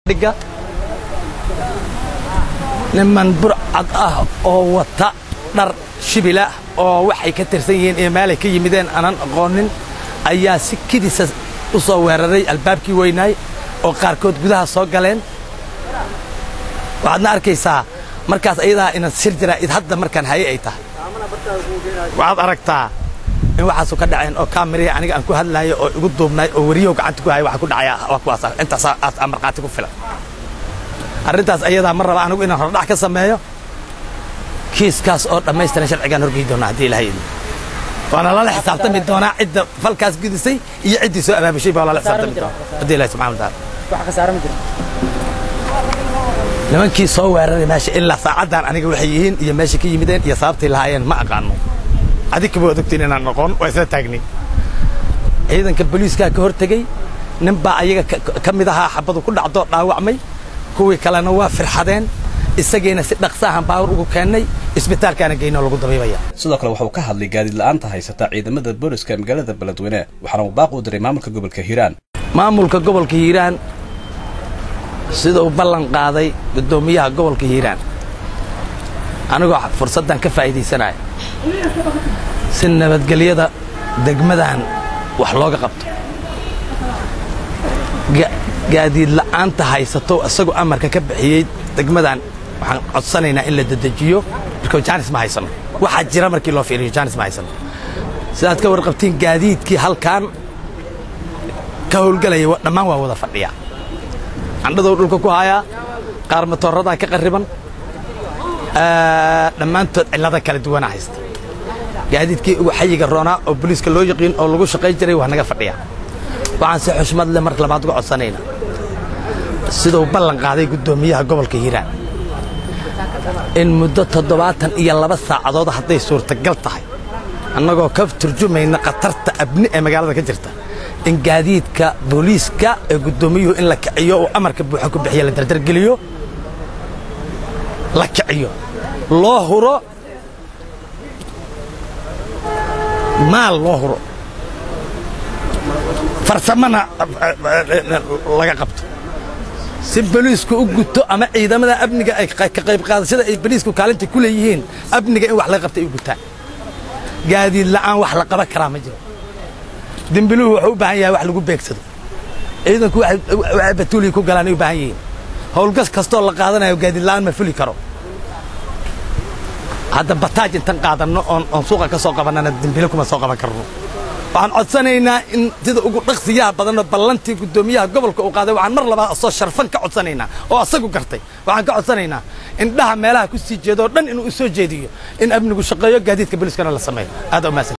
dhiga niman burcad ah oo wata dhar shibila oo waxay ka tirsan yihiin iyo meelay ka yimideen aanan aqoonin ayaa si kidisa u soo weeraray albaabkii weynaay oo qaarkood gudaha soo galeen waxaadna arkaysaa markaas ayadaa inan sir jiraa id hadda markaan haye ay tahay waxaad aragtaa in waxaasu ka dhaceen oo kaamiriya aniga aan ku hadlaayo oo igu duubnay oo weriyow gacanta ku haya waxa ku dhacaya waa kuwaas intaas aa markhaati ku filan arrintaas ayadaa ma raba anigu inaan hordhac ka sameeyo kiiskaas oo dhammaystiran sharcigaan horgey doonaa haddii ilahay idin waana lala xisaabtami doonaa cidda falkaas gudisay iyo ciddii soo abaabushay baa lala xisaabtami doonaa haddii ilahi subxana wa taala wax khasaare ma jiro nimankii soo weeraray meesha ilaa saacaddan aniga waxay yihiin iyo meesha ka yimideen iyo sababtay lahaayeen ma aqaano adikaba waad ogtiin inaan noqon waa isla taagnay ciidanka booliiskaa ka hortegey nin baa ayaga ka mid ahaa xabadu ku dhacdoo dhaawacmay kuwii kalena waa firxadeen isagiina si dhaqsaahan baawur ugu keennay isbitaalkaana geynoo lagu dabiibaya sidoo kale waxauu ka hadlay gaadiid la'aanta haysata ciidamada booliska magaalada beledweyne waxaana uu baaq u diray maamulka gobolka hiiraan maamulka gobolka hiiraan sida uu ballan qaaday guddoomiyaha gobolka hiiraan anigoo fursaddan ka faa'iidaysanaya si nabadgelyada degmadan wax looga qabto gaadiid la'aanta haysato isagoo amarka ka bixiyey degmadan waxaan codsanaynaa in la dedejiyo marka jaanis ma haysano waxaa jira markii loo fiiriyo jaanis ma haysano sidaad ka warqabtiin gaadiidkii halkan ka howlgelaya dhammaan waa wada fadhiya candhadow dhulka ku hayaa qaar matooradaa ka qarriban dhammaantood cillada kala duwana haysta gaadiidkii ugu xayiga roonaa oo boliiska loo yaqiin oo lagu shaqayn jiray waa naga fadhiya waxaan si xushmad leh mar labaad uga codsanaynaa siduu ballan qaaday guddoomiyaha gobolka hiiraan in muddo toddobaatan iyo laba saacadood hadday suurtagal tahay annagoo ka turjumayna khatarta abni ee magaalada ka jirta in gaadiidka booliiska ee guddoomiyuhu in la kiciyo oo amarka buuxa ku bixiya la dardargeliyo la kiciyo loo huro maal loo huro farsamana laga qabto si boliisku u guto ama ciidamada amniga ay ka qayb qaadashada ay boliisku kaalinta ku leeyihiin amniga in wax laga qabta ay u gutaan gaadiid la'aan wax la qaban karaa ma jiro dembiluhu wuxuu u baahan yahay wax lagu beegsado ciidanku waxay batuuliyi ku galaan ay u baahan yihiin howlgas kastoo la qaadanayo gaadiid la'aan ma fuli karo hadda bataaj intan qaadanno oon oon suuqa ka soo qabannana dembile kuma soo qaban karno waxaan codsanaynaa in sida ugu dhaqsiyaha badanoo ballantii guddoomiyaha gobolka uu qaaday waxaan mar labaad asoo sharfan ka codsanaynaa oo asagu gartay waxaan ka codsanaynaa indhaha meelaha ku sii jeedoo dhan inuu u soo jeediyo in amnigu shaqeeyo gaadiidka booliiskana la sameeyo aad umaasan